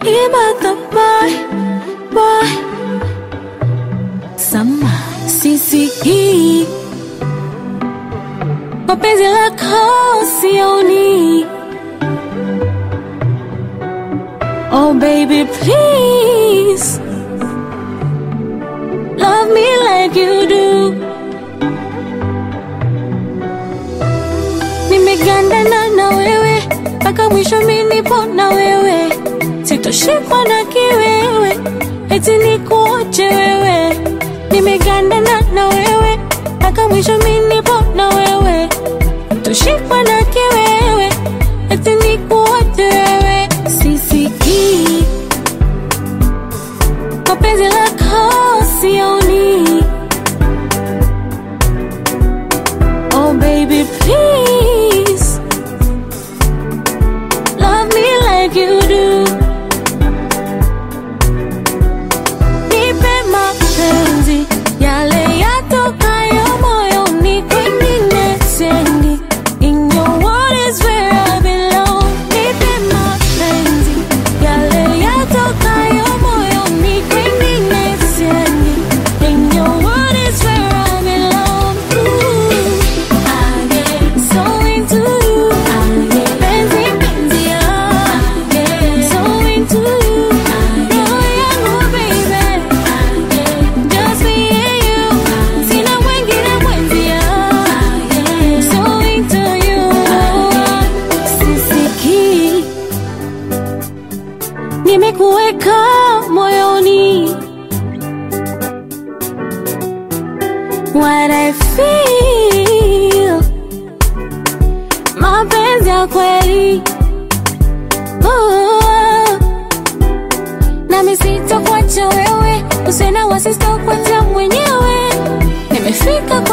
Ibata boy, boy. Sama sisi mapenzi lako sioni. Oh baby please love me like you do. Nimegandana na wewe mpaka mwisho, mi nipo na wewe, sitoshikwa na kiwewe, eti nikuoche wewe. Nimegandana na wewe mpaka mwisho, mi nipo na wewe, sitoshikwa na kiwewe, eti nikuoche wewe. Sisikii mapenzi lako sioni. Oh baby please love me like you do. Nipe mapenzi yale yatokayo moyoni, kwingine siendi. In your world is where I belong. Nipe mapenzi yale yatokayo moyoni, kwingine siendi. In your world is where I belong. Ooh, I get so into you. Penzi, penzi, I get so into you. Roho yangu, baby. Just me and you. Sina mwingine mwenzia. So into you. Sisikii. Nimekuweka moyoni. What I feel. Mapenzi ya kweli. Oh. Nami sitakuacha wewe, usiwe na wasi, sitakuacha mwenyewe. Nimefika